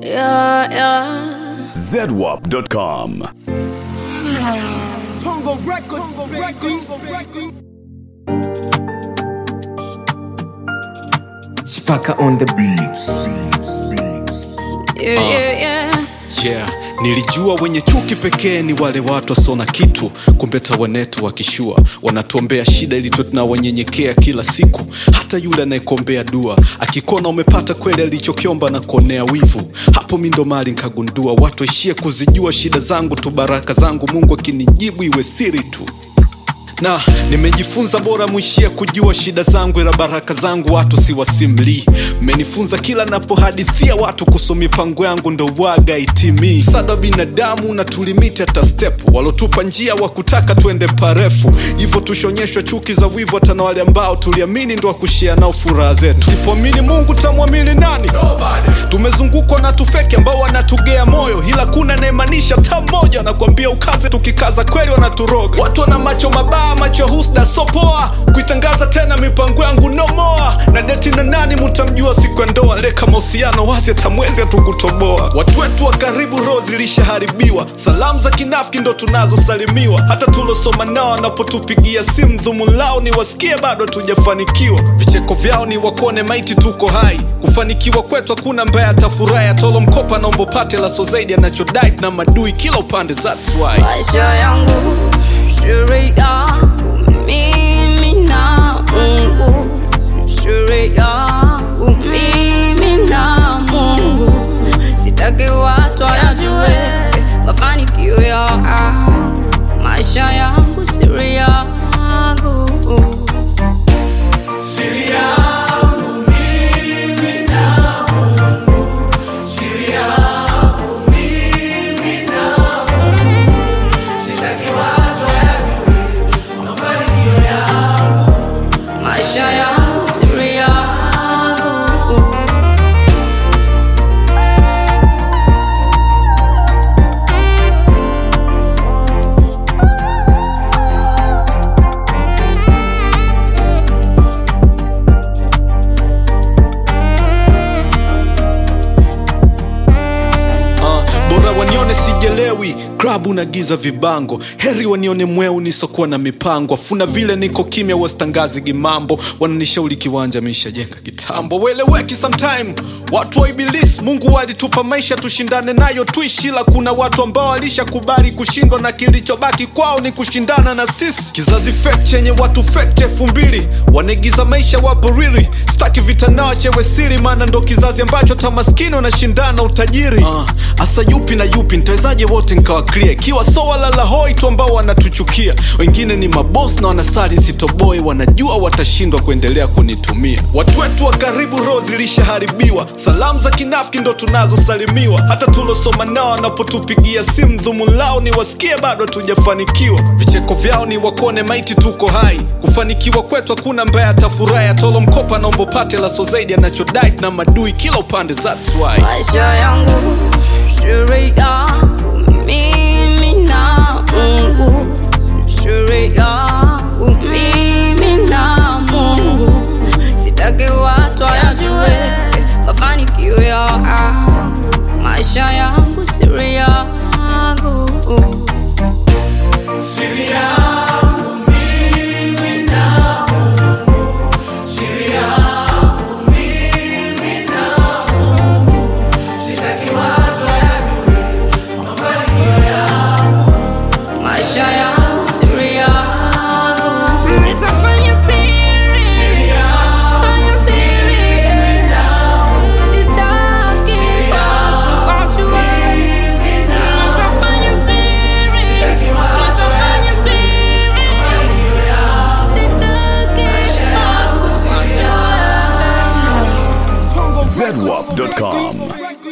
Yeah, yeah. zedwap.com. Tongo Records, Records, Chipaka on the beat. Yeah, yeah, yeah. yeah nilijua wenye chuki pekee ni wale watu wasona kitu kumbe tawanetu wakishua wanatuombea shida ili tuwe tunawanyenyekea kila siku hata yule anayekuombea dua akikona umepata kweli alichokiomba na kuonea wivu hapo mi ndo mali nkagundua watu waishie kuzijua shida zangu tu baraka zangu mungu akinijibu iwe siri tu na nimejifunza bora mwishia kujua shida zangu ila baraka zangu watu siwasimlii mmenifunza kila napohadithia watu kuhusu mipango yangu ndo waga itimii sada binadamu na tulimiti hata step walotupa njia wa kutaka twende parefu hivyo tushonyeshwa chuki za wivu hata na wale ambao tuliamini ndo wakushia nao furaha zetu sipoamini mungu tamwamini nani tumezungukwa na tufeki ambao wanatugea moyo ila kuna naemanisha ta mmoja anakuambia ukaze tukikaza kweli wanaturoga watu wana macho mabaya macho husda sopoa kuitangaza tena mipango yangu nomoa na deti na nani mutamjua siku ya ndoa leka mahusiano wazi atamwezi hatukutoboa watu wetu wa karibu roho zilishaharibiwa salamu za kinafiki ndo tunazosalimiwa hata tulosoma nao wanapotupigia simu dhumu lao ni wasikie bado hatujafanikiwa vicheko vyao ni wakone maiti tuko hai kufanikiwa kwetu hakuna mbaya atafurahi atolo mkopa naombo pate laso zaidi anachodai na madui kila upande that's why maisha yangu siri yangu mimi na mungu siri yangu mimi na mungu sitaki watu wayajue mafanikio ya maisha yangu siri yangu maisha yangu siri yangu uh, bora wanione sijelewi klabu na giza vibango heri wanione mweu nisokuwa na mipango afuna vile niko kimya wasitangazi gimambo wananishauri kiwanja mishajenga kitambo weleweki sometime watu wa ibilisi mungu walitupa maisha tushindane nayo tuishi ila kuna watu ambao walishakubali kushindwa na kilichobaki kwao ni kushindana na sisi kizazi fake chenye watu fake elfu mbili wanaigiza maisha wapo riri staki vita nao chewe siri maana ndo kizazi ambacho hata maskini wanashindana utajiri hasa uh, yupi na yupi nitawezaje wote nkawa clear ikiwa so walala hoi tu ambao wanatuchukia wengine ni mabos na wanasali sitoboi wanajua watashindwa kuendelea kunitumia watu wetu wa karibu roho zilishaharibiwa salamu za kinafiki ndo tunazosalimiwa hata tulosoma nao wanapotupigia simu dhumu lao ni wasikie bado hatujafanikiwa vicheko vyao ni wakone maiti tuko hai kufanikiwa kwetu hakuna mbaya atafurahi atolo mkopa naombo pate laso zaidi anachodai na madui kila upande that's why maisha yangu siri yangu mimi na mungu siri yangu mimi na mungu sitaki watu wayajue mafanikio ya maisha yangu siri yangu maisha yangu siri yangu nitafanya siri fanya siri sitaki watu wajue nitafanya siri nitafanya siri sitaki watu wajue Tongo zedwap.com. Records.